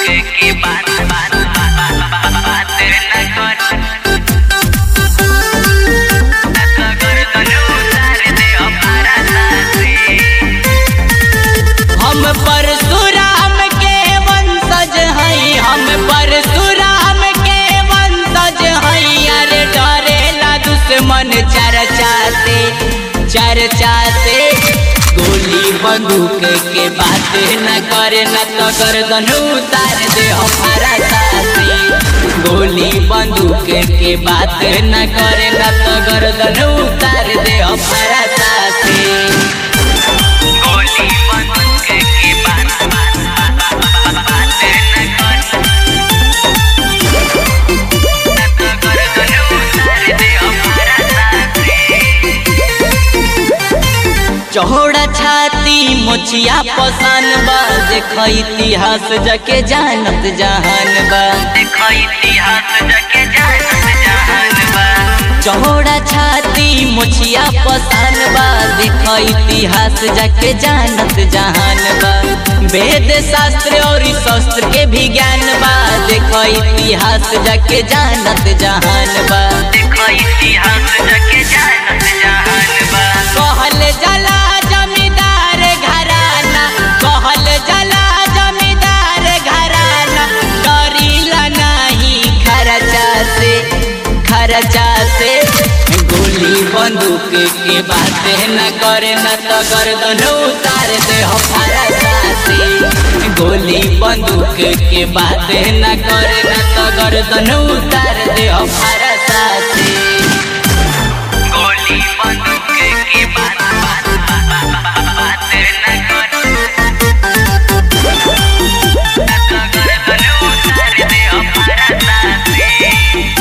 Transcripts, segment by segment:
की बात बात बात न कर गर्दन उतार दे हमारा साथी हम परशुराम के वंशज हई हम परशुराम के वंशज हई अरे डरेला दुश्मन चर्चा से चर्चा से गोली बंदूक के बात न करे न तो गर्दन उतार दे हमारा साथी गोली बंदूक के बात न करे न तो गर्दन उतार दे हमारा साथी गोली बंदूक की बात बात बात न कर गर्दन उतार दे हमारा साथी चौड़ा छाती मोचिया पसान बा देख इतिहास जके जानत जहान बा देखो इतिहास जके जानत जहान बा चौड़ा छाती मोचिया पसान बा देख इतिहास जके जानत जहान बा वेद शास्त्र और शस्त्र के भी ज्ञान बा देख इतिहास जके जानत जहान बा देखो इतिहास जके जानत जहान बा कहल जला जमींदार घराना कहल जला जमींदार घराना डरीला नहीं खर्चा से खर्चा से गोली बंदूक के बात न करे न तो गर्दन उतार दे हमारा साथी गोली बंदूक के बात न करे न तो गर्दन उतार दे हमारा साथी गोली बंदूक की बात बात बात न कर गर्दन उतार दे हमारा साथी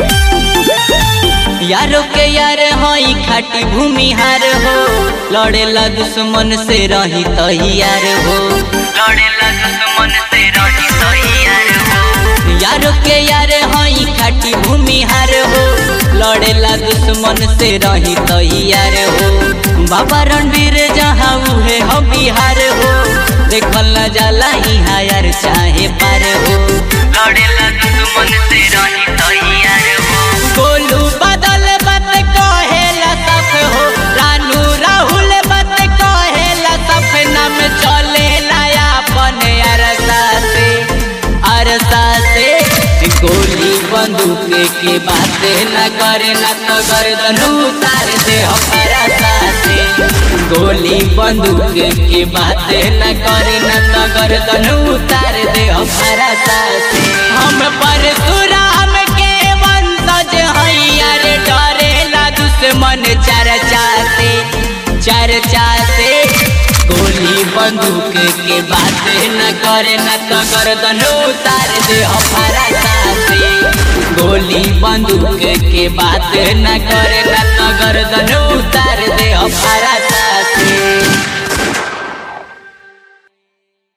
यारो के यार हई खाटी भूमिहार हो लड़ेला दुश्मन से रही तैयार हो लड़ेला दुश्मन से रही तैयार हो यारो के यार हई खाटी भूमिहार हो लड़ेला दुश्मन से रही तैयार हो बाबा रणवीर जहाँ उहे हो बिहार हो देखल न जाला यहाँ यार चाहे पार हो लड़ेला दुश्मन से रही तैयार हो गोलू बदल बत कहेला सफ हो रानू राहुल बत कहेला सपना में चले लाया अपन अरसा से अरसा से गोली बंदूक के बात न करे न तो गर्दन उतार दे हमारा साथे गोली बंदूक के बात न करे न तो गर्दन उतार दे हमारा साथे हम परशुराम के वंशज हई अरे डरेला दुश्मन चर्चा से चर्चा से गोली बंदूक के बात न करे न तो गर्दन उतार दे हमारा साथी गोली बंदूक के बात न करे न तो गर्दन उतार दे हमारा साथी